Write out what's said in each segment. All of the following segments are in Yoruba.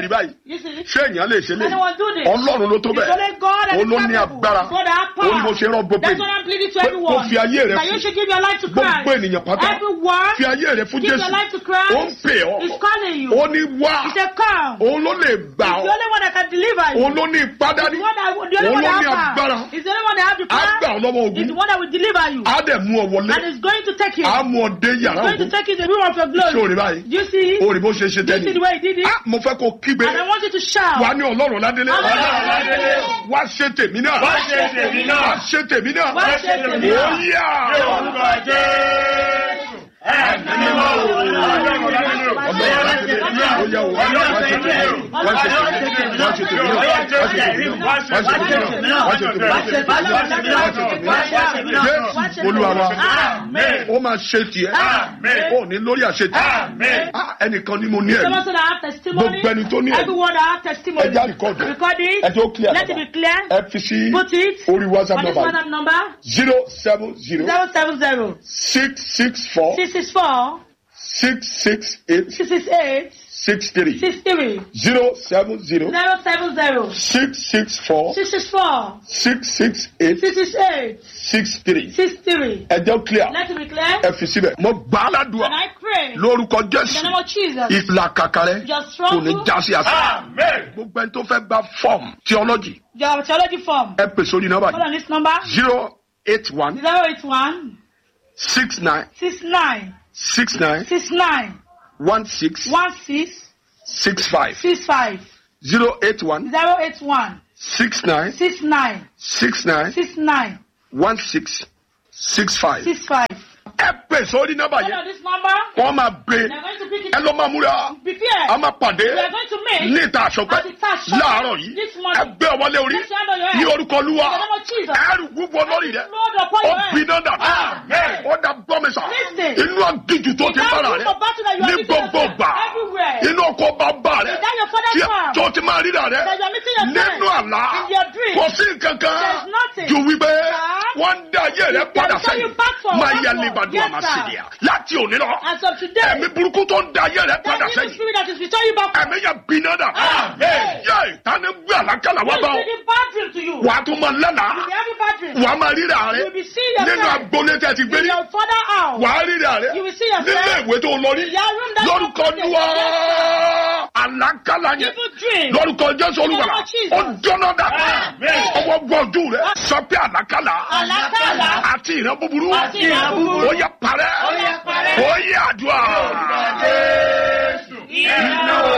rí báyìí You see? ṣé èèyàn lè ṣe lè Anyone do this? ọlọ́run ló tó It's bẹ́ẹ̀ only God that òun ló is ní capable. agbára God that has power. òun ni mo ṣe rán gbogbo That's what I'm pleading to pé everyone. kó fi ayé rẹ That you fún should give your life to Christ. gbogbo ènìyàn pátá Everyone. fi ayé rẹ fún Give jésù your life to Christ. ó ń pè ọ́ He's calling you. ó ní wá He said, come. òun ló lè gbà He's the ọ́ only one that can deliver you. òun ló ní ipá He's dání the one that, the only òun one ló that ní has agbára power. He's the only one that has the á gbà power. ọ́ lọ́wọ́ He's ogun the one that will deliver you. á dẹ̀ mú ọ wọlé And he's going to take you. á mú ọ dé yàrá He's going to ògùn take you to the room of your glory. ṣé o rí báyìí Do you see? o rí bó ṣe ṣe Do you see the tẹ́lẹ̀ way he did it? Ah, mo fẹ́ kó kígbe And I want you to shout. wà ní ọlọ́run ládélé Ọlọ́run ládélé. wá ṣe tèmi náà Wá ṣe tèmi náà. wá ṣe tèmi náà Wá ṣe tèmi ó náà. yá Ní orúkọ Jésù. Ẹ̀mí mímọ́ o. Ọlọ́run ládélé. ọlọ́run ládélé ó yá o wá ṣe tèmi náà wá ṣe tèmi náà wá ṣe tèmi náà wá ṣe tèmi náà wá ṣe tèmi náà wá ṣe tèmi náà jésù olúwa wa Amen. ó máa ṣe tiẹ̀ Amen. ó ní lórí àṣetì Amen. Ah, ẹnìkan ni mo ní ẹ̀rí Someone said I have testimony. Gbogbo ẹni tó ní ẹ̀rí. Everyone that have testimony. Ẹ já record ẹ̀. Record it. ẹ tó clear Let it be clear. ẹ fi sí Put it orí whatsapp on this number WhatsApp number. zero seven zero Zero seven zero six six four six six four six six eight six six eight six three six three zero seven zero zero seven zero six six four six six four six six eight six six eight six three six three. ẹ jẹ́ clear Let it be clear. ẹ fi síbẹ̀ mo gbà á ládùúgbà And I pray lórúkọ in the jésù name of Jesus. ìlàkàkà rẹ Your kò ní struggle, já sí àṣà Amen. gbogbo ẹni tó fẹ́ gba fọ́ọ̀mù theology your theology form. ẹ pè sórí nọ́mbà Hold on this number. zero eight one Zero eight one six nine six nine six nine six nine one six one six six five six five zero eight one zero eight one six nine six nine six nine six nine one six six five. six five. ẹ pè sórí nọ́mbà Hold yẹn on this number. wọ́n máa gbé They're going to pick it. ẹ lọ́ máa múra Prepare. a máa pàdé We are going to make ní ìta àṣọpẹ́ at the touch shop láàárọ̀ yìí this ẹ morning. gbé ọmọlé orí Let's hand on your head. ní orúkọ olúwa In the name of Jesus. ẹrù gbogbo lórí rẹ Lord upon ó your head. gbiná dà Amen. ó dá gbọ́mísà Listen. inú àgìjù tó ti In that bára room rẹ of battle that you are ní meeting gbogbo yourself gbà everywhere. inú ọkọ̀ bàbá rẹ Is that your father's tí farm? tó ti máa ríra rẹ That you are meeting yourself nínú àlá in your dream. kò sí nǹkan kan There's nothing. ju wípé Sir. wọ́n ń dá ayé rẹ They padà will turn you sẹ́yìn back for máa one yẹ more. libadu Yes, àmàṣìlẹ̀ sir. láti òní lọ As of today, ẹ̀mí burúkú tó ń da ayé rẹ that padà evil sẹ́yìn spirit that is returning you back. ẹ̀mí yẹn gbiná dà Amen. yẹ tani gbé àlákàlà wá Who bá is ọ bringing bad dream to you? wàá tún máa lẹ́nà You will be having bad dream. wàá máa ríra rẹ You will be seeing yourself nínú agboolé tẹ́ ti gbé in rí your father house. wàá ríra rẹ You will see yourself nílé ìwé tó lọ rí in your room that lórúkọ you Olúwa àlákàlà yẹn Evil dream. lórúkọ Jésù olùwàlà Lord Jesus. ó jọ́nà dà Amen. ọwọ́ gbọ́jú rẹ sọ pé àlákàlà Àlákàlà. àti ìran búburú Àti ìran búburú. ó yẹ parẹ́ Ó yẹ parẹ́. ó yẹ àdúrà Jésù. Iná o.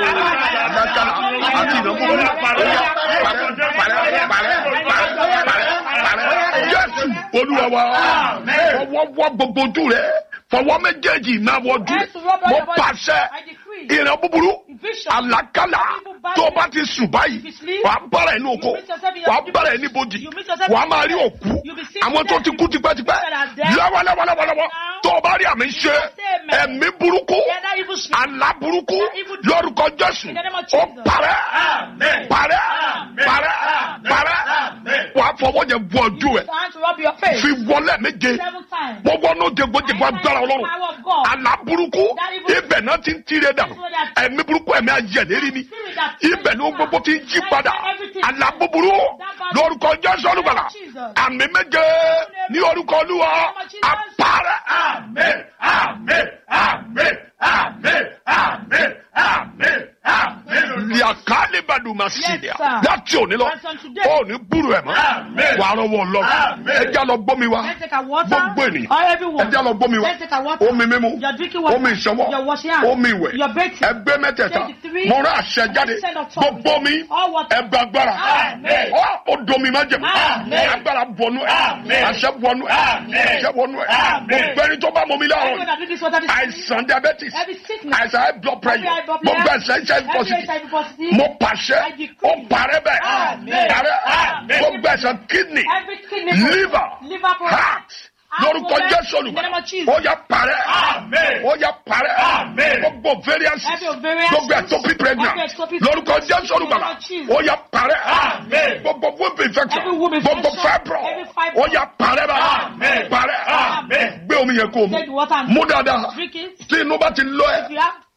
àlákàlà àti ìran búburú ó yẹ parẹ́ parẹ́ parẹ́ parẹ́ parẹ́ parẹ́ Jésù olúwa wa Amen. ọwọ́ wọ́ gbogbo ojú rẹ fọwọ́ méjèèjì máa wọ ojú rẹ Yes, rub on mo your body. pàṣẹ I decree. ìran búburú Vision. àlákàlà tó o bá ti sùn báyìí You sleep. wàá bára ẹ̀ ní oko You meet yourself in your wàá sleep. bára ẹ̀ ní bojì You meet yourself wàá in máa rí your òkú You be seeing àwọn tó ti dead kú tipẹ́tipẹ́ people that are dead. lọ́wọ́lọ́wọ́lọ́wọ́ tó o bá rí àmì ṣe Amen. ẹ̀mí burúkú Yeah, that evil spirit. àlá burúkú That evil dream. lórúkọ Jésù In the name of ó Jesus. parẹ́ Amen. parẹ́ Amen. parẹ́ Amen. parẹ́ Amen. wàá fọwọ́ yẹn bu ojú ẹ̀ Time to rub your face. fi wọlé méje Seven times. mo wọnú jẹgbọjẹgbọ agbára Ọlọ́run Power of God. àlá burúkú That evil- ibẹ̀ náà ti ń tirẹ̀ dànù ẹ̀mí burúkú ẹ̀mí ayẹ̀lérí ni Spirit that ibẹ̀ ni ó gbogbo ti ń yí padà àlá búburú lórúkọ Jésù olùgbàlà àmì méje ní orúkọ Olúwa àpárẹ̀. Amen. Amen. Amen. Amen. Amen. Amen. Amen. liakalibaduma sídìá Yes, sir. láti òní lọ As on today. ó ní búrú ẹ̀ mọ́ Amen. wà á rọwọ́ lọ Amen. ẹjẹ́ lọ gbómi wa Let's take a water. gbogbo ènìyàn Or everyone. ẹjẹ́ lọ gbómi wa Let's take a water. omi mímu You're drinking water. omi ìṣọwọ́ You're washing hands. omi ìwẹ̀ You're bathing. ẹgbẹ́ mẹ́tẹ̀ẹ̀ta Take the three. mo rán àṣẹ jáde Send of tongues. gbogbo mi All water. ẹgbẹ́ agbára Amen. ọ ó domi má jẹ̀mú Amen. agbára bọnú ẹ Amen. àṣẹ bọnú ẹ Amen. àṣẹ bọnú ẹ Amen. gbogbo ẹni tó bá mọ mi láàárọ̀ Everyone that drink this water this àìsàn diabetes Every sickness. àìsàn high blood pressure Every high blood mo pressure. gbẹ ẹsẹ ẹsẹ Every positive HIV positive. mo pàṣẹ I decree. ó parẹ́ bẹ́ẹ̀ Amen. parẹ́ Amen. mo gbẹ ẹsẹ kidney Every kidney problem. liver Liver problem. heart lórúkọ Alcohol. Jésù In the name olùkọ́ of Jesus. ó yá parẹ́ Amen. ó yá parẹ́ Amen. gbogbo variance Every ovarian gbogbo cyst. ectopic pregnant Every ectopic lórúkọ pregnancy. Jésù olùkọ́ In the name of Jesus. ó yá parẹ́ Amen. gbogbo womb infection Every womb gbogbo infection. fibroid Every fibroid. ó yá parẹ́ bá Amen. parẹ́ Amen. gbé omi yẹn kó o mu Take the water and mú dáadáa drink it. tí inú bá ti lọ ẹ If you have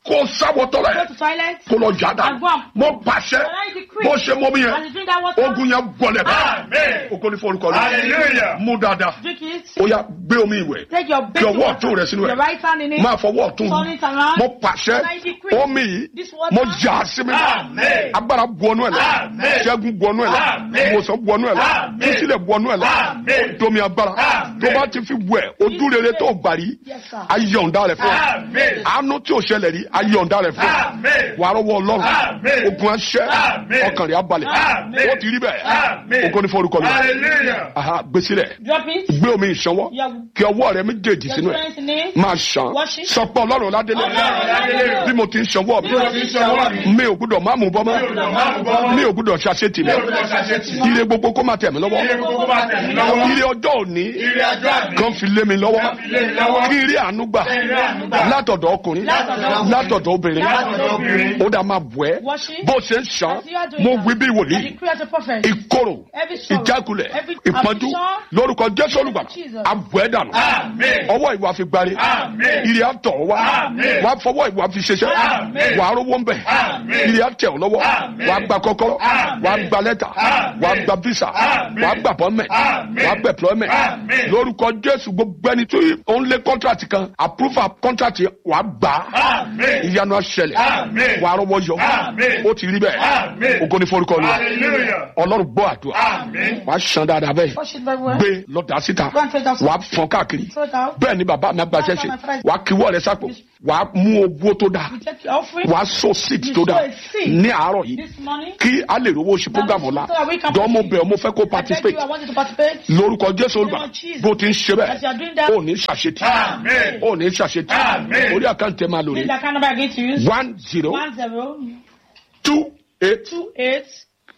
kó sáwọ́tọ́ Go rẹ̀ to toilet. kó lọ jà dá And go and- mo pàṣẹ And I decree. bó ṣe mọ́ mi And yẹn you drink that water. ogun yẹn gbọ́lẹ̀ Amen. o kò ní forúkọ rẹ Hallelujah. mú dáadáa Drink it. ó yá gbé omi ìwẹ̀ Take your fi baking ọwọ́ water. ọ̀tún rẹ sínú Your ẹ̀ right hand in it. máa fọwọ́ ọ̀tún Turn it around. mo pàṣẹ And I decree. omi yìí This water. mo jà á sí mi Amen. agbára bu ọnú ẹ̀ lọ Amen. ṣẹ́gun bu ọnú ẹ̀ lọ Amen. ìwòsàn bu ọnú ẹ̀ lọ Amen. ìsílẹ̀ bu ọnú ẹ̀ lọ Amen. domi agbára Amen. tó bá ti fi wẹ̀ ojú rere tó gbàrí Yes, sir. ayọ̀ǹda rẹ̀ fún ọ Amen. àánú tí ò ṣẹlẹ̀ rí ayọ̀ǹda rẹ̀ fún ọ Amen. wàá rọwọ́ ọlọ́run Amen. ogun aṣẹ́ Amen. ọkàn rẹ̀ abalẹ̀ Amen. ó ti rí bẹ́ẹ̀ Amen. ogun ní forúkọ mi Hallelujah. aha gbèsè rẹ̀ Drop it. gbé omi ìṣanwọ́ Your, kí ọwọ́ rẹ̀ méjèèjì your sínú ẹ̀ strength in it. máa ṣàn Wash it. sọ pé ọlọ́run ládélé Ọlọ́run Ọládélé. bí mo ti ń ṣanwọ́ mi Bí mo ti ń ṣanwọ́ mi. mi ò gbúdọ̀ má mú bọ́ Mi ò gbúdọ̀ má mú bọ́ mọ́. mi ò gbúdọ̀ ṣàṣetì Mi ò mi gbúdọ̀ ṣàṣetì mi. ire gbogbo kó máa tẹ̀ mí lọ́wọ́ Ire gbogbo máa tẹ̀ mí lọ́wọ́. ire ọjọ́ òní Ire ọjọ́ àmì. kan fi lé mi lọ́wọ́ Kan fi lé mi lọ́wọ́. kí ire àánú gbà Kí ire àánú gbà. látọ̀dọ̀ ọkùnrin Látọ̀dọ̀ ọkùnrin. látọ̀dọ̀ obìnrin Látọ̀dọ̀ obìnrin. ó dà máa bù ẹ́ Wash it. bó ṣe ń ṣàn As you are doing mo that, wí bí I wòlíì decree as a prophet. ìkorò Every sorrow, ìjákulẹ̀ every ìpọ́njú affliction, lórúkọ jésù olùgbàlà Jesus. abù ẹ́ dànù Amen. ọwọ́ ìwà fi gbari Amen. ire àtọ̀ wá Amen. wà á fọwọ́ ìwà fi ṣiṣẹ́ Amen. wà á rówó ń bẹ̀ Amen. ire àtẹ̀ ọ́ lọ́wọ́ Amen. wà á gba kọ́kọ́rọ́ Amen. wà á gba lẹ́tà Amen. wà á gba visa Amen. wà á gba appointment Amen. wà á gba employment Amen. lórúkọ jésù gbogbo ẹni tó ó ń lé contract kan approval contract wà á gbà á Amen. ìyanu aṣẹlẹ̀ Amen. wà á rọwọ́ yọ Amen. ó ti rí bẹ́ẹ̀ Amen. ògo ní forúkọ Olúwa Hallelujah. ọlọ́run gbọ́ àdúrà Amen. wà á ṣan dáadáa bẹ́ẹ̀ Wash it very well. gbé lọ́dà síta Go and throw it out. wà á fọ́n káàkiri Throw it out. bẹ́ẹ̀ ni bàbá mi àgbà ṣẹ̀ṣẹ̀ wà á kíwọ́ rẹ sápò wà á mú owó tó dáa You take your offering. wà á so seed You tó dáa sow a seed. ní àárọ̀ yìí This morning. kí a lè rówó ṣe program ọ̀la So that we can dọ́mọ proceed. bẹ̀ ọ́ mo fẹ́ kó I beg participate you, I want you to participate. lórúkọ jésù olùgbà name of Jesus. bó ti ń ṣe As you bẹ́ẹ̀ are doing that, ó ní ṣàṣetì Amen. ó ní ṣàṣetì Amen. orí àkáǹtì ẹ̀ máa lórí this is the account number I'm going to use. one zero One zero two eight two eight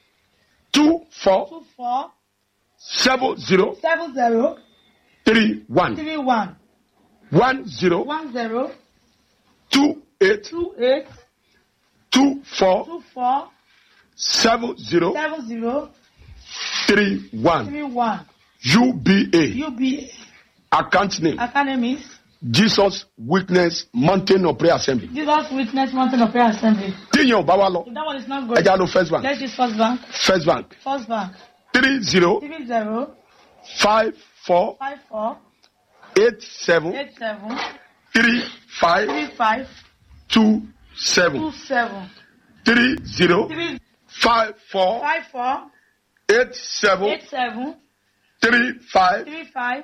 two four two four seven zero seven zero three one three one one zero one zero two eight two eight two four two four seven zero seven zero three one three one. UBA UBA account name Academies. Jesus Witness Mountain of Prayer Assembly. Jesus Witness Mountain of Prayer Assembly. Tíyẹn ò bá wa lọ, If that one is not good, ẹja lo First Bank. let's use First Bank. First Bank First Bank. three zero Three zero five four five four eight seven eight seven three five three five two two seven seven three zero three five four five four eight seven eight seven three five three five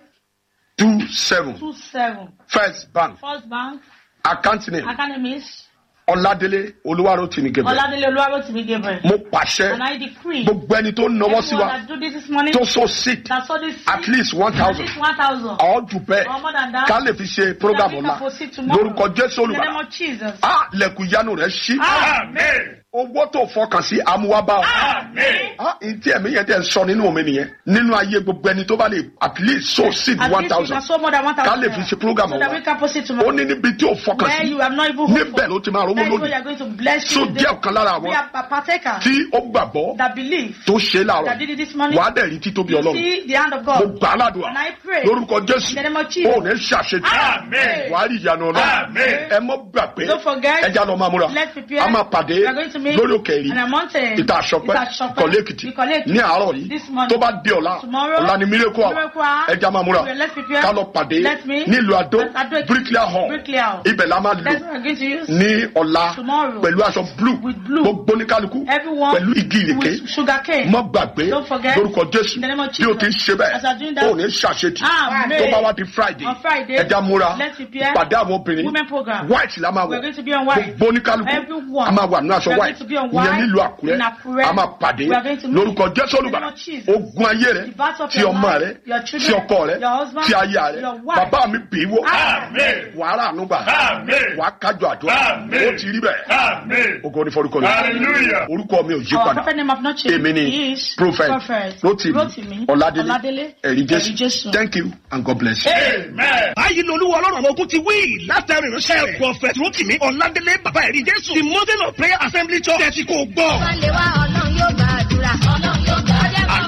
two seven. two seven. First Bank First Bank. account name Academies. Ọládélé Olúwarótìmí Gabriel. Ọládélé Olúwarotìmí Gabriel. Mo pàṣẹ And I decree. gbogbo ẹni tó náwó sí Everyone wa that do this this morning. tó so sick That saw this. at least one At thousand least one thousand. or jù bẹ́ẹ̀ Or more than that. ká lè fi ṣe program So that we ọ̀la can proceed tomorrow. lórúkọ Jésù In the name olùbàdàn. of Jesus. a lẹ̀kùn ìyanu rẹ̀ ṣí Amen. owó tó fọkàn sí amúwábá o. Amen. a ntí ẹ̀mí yẹn tẹ̀ sọ nínú omi nìyẹn nínú ayé gbogbo ẹni tó bá lè at least so sick At one least we thousand can sow more than one ká thousand. lè fi ṣe program So that ọ̀la we can proceed ó tomorrow. ní níbi tí ò fọkàn Where sí you have not even hoped níbẹ̀ ló ti máa rówó That is where you lónìí are going to bless you. so jẹ́ ọ̀kan lára We àwọn are a partaker tí ó gbàgbọ́ that believe tó ṣe é that láàárọ̀ did it this morning. wàá dẹ̀ rí títóbi You ọlọ́run see the hand of mo God. gbà á ládùúgbà And I pray. lórúkọ jésù In the name of Jesus. ó ní ṣàṣetì Amen. wàá rí ìyanu ọlọ́run Amen. ẹ mọ́ gbà pé Don't forget. ẹja lọ máa múra Let's prepare. a máa pàdé We are going to meet lórí òkè rí on a mountain. ìta àṣọpẹ́ Ìta Àṣọpẹ́. kọ̀lé èkìtì Ìkọ̀lé Èkìtì. ní àárọ̀ yìí This morning. tó bá di ọ̀la Tomorrow. ọ̀la ni miracle hour Miracle hour. ẹja máa múra Okay, let's prepare. ká lọ pàdé Let's meet. nílùú adó At Adó Èkìtì. bricklayer hall Bricklayer hall. ibẹ̀ la máa lò That's what we're going to use. ní ọ̀la Tomorrow. pẹ̀lú aṣọ blue With blue. gbogbo ní kálukú Everyone pẹ̀lú igi ìrèké with sugar cane. mọ́ gbàgbé Don't forget. lórúkọ jésù In the name of bí o Jesus. ti ń ṣe bẹ́ẹ̀ As I do that. o ní ṣàṣetì Amen. tó bá wá di friday On Friday, ẹja múra let's prepare pàdé àwọn obìnrin women program. white la máa We're wọ̀ going to be on white. gbogbo ní kálukú Everyone. a máa wà nínú aṣọ We're white going to be on ìyẹn white nílùú àkúrẹ́ in Àkúrẹ́. a máa pàdé We are going to meet. lórúkọ jésù In the name olùbàdàn of Jesus. ogun ayé rẹ The battle of ti your ọmọ life, rẹ your ti children, ọkọ rẹ your husband, ti aya rẹ your wife. bàbá mi bì í wò Amen. wàhálà ànúgbà Amen. wàá kájọ àdúrà Amen. ó ti rí bẹ́ẹ̀ Amen. ogo ní forúkọ mi Hallelujah. orúkọ mi ò yí Our padà prophet name have not changed. èmi ni He is prophet prophet rotimi Rotimi ọládélé Ọládélé ẹ̀rí Ẹ̀rí jésù Jésù. thank you and god bless you. Amen. báyìí lolúwa ọlọ́run àwọn ogun ti wí látàrí ìránṣẹ́ rẹ̀ prophet rotimi ọ̀làdélé bàbá ẹ̀rí jésù the mountain of prayer assembly church tẹ̀sí kò gbọ́. wọ́n lé wá ọlọ́run yóò gbàdúrà ọlọ́run yóò gbàdúrà.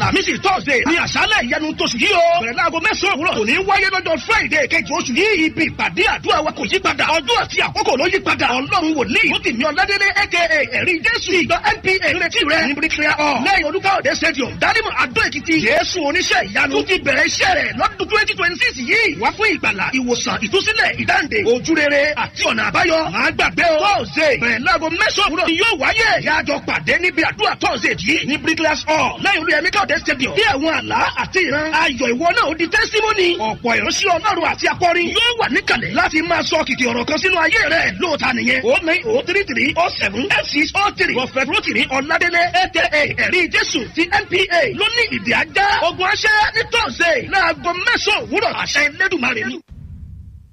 àlàmísì thursday ní àṣálẹ̀ ìyanu tóṣù yìí o bẹ̀rẹ̀ láago mẹ́sàn-án òwúrọ̀ kò ní wáyé lọ́jọ́ friday kejì oṣù yìí ibi ìpàdé àdúrà wa kò yí padà ọjọ́ àti àkókò ló yí padà ọlọ́run wòlíì ó ti mi ọ̀ládélé aka ẹ̀rí jésù ìjọ npa retí rẹ̀ ní bricklayer hall lẹ́yìn olúkáòdé stadium dálímọ̀ adó èkìtì jésù oníṣẹ́ ìyanu tó ti bẹ̀rẹ̀ iṣẹ́ rẹ̀ lọ́dún twenty twenty six yìí wá fún ìgbàlà ìwòsàn ìtúsílẹ̀ ìdáǹdè ojúrere àti ọ̀nà àbáyọ máa gbàgbé o thursday bẹ̀rẹ̀ láago mẹ́sàn-án òwúrọ̀ ni yóò wáyé yájọ pàdé níbi àdúrà thursday yìí ní bricklayer hall lẹ́yìn olúyẹmí káòdé stadium bí àwọn àlá àti ìran ayọ̀ ìwọ náà ó di testimony ọ̀pọ̀ ìránṣẹ́ ọlọ́run àti akọrin yóò wà níkàlẹ̀ láti máa sọ kìkì ọ̀rọ̀ kan sínú ayé rẹ̀ lóòótá nìyẹn o nine o three three o seven eight six o three prophet rotimi ọ̀ládélé aka ẹ̀rí jésù ti npa ló ní ìdí ajá ogun aṣẹ́ ní thursday láago mẹ́sàn-án òwúrọ̀ àṣẹ ẹlẹ́dùnmarè ni.